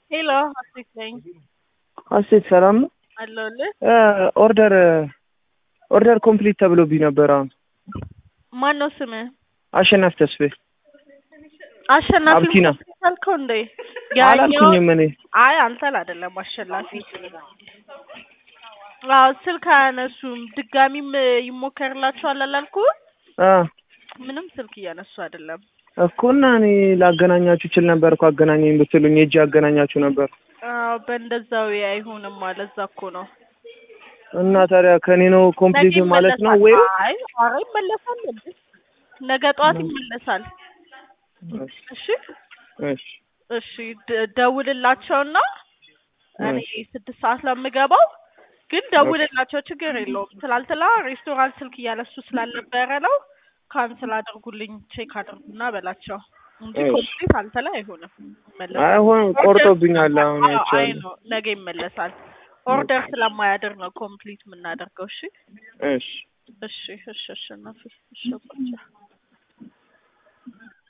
ሄሎ ሀሴት ነኝ ሀሴት ሰላም ነው? አለሁልህ። ኦርደር ኦርደር ኮምፕሊት ተብሎብኝ ነበር። አሁን ማን ነው ስምህ? አሸናፊ ተስፋዬ አሸናፊ አብቲና። አልከው እንዴ? አላልኩኝም እኔ አይ አንተን አይደለም አሸናፊ። አዎ ስልክ አያነሱም። ድጋሚም ይሞከርላችኋል አላልኩህ? አ ምንም ስልክ እያነሱ አይደለም። እኮ እና እኔ ላገናኛችሁ ችል ነበር እኮ አገናኘኝ ብትሉኝ ሄጄ አገናኛችሁ ነበር። አዎ በእንደዛው አይሆንም ማለት እዛ እኮ ነው። እና ታዲያ ከኔ ነው ኮምፕሊት ነገ ማለት ነው ይመለሳል። ወይ? አይ ኧረ ይመለሳል እንዴ? ነገ ጠዋት ይመለሳል። እሺ እሺ እሺ ደ- ደውልላቸውና እኔ ስድስት ሰዓት ለምገባው ግን ደውልላቸው፣ ችግር የለውም። ትላንትና ሬስቶራንት ስልክ እያነሱ ስላልነበረ ነው ካንስል አድርጉልኝ ቼክ አድርጉና በላቸው እንጂ እሺ። ኮምፕሊት አንተ ላይ አይሆንም። ይመለሳል። አይሆን ቆርጦብኛል። አሁን አዎ፣ አይ አይቻልም። ነው ነገ ይመለሳል። ኦርደር ስለማያድር ነው ኮምፕሊት የምናደርገው። እሺ እሺ እሺ እሺ እሺ እናቴ፣ እሺ አባቻ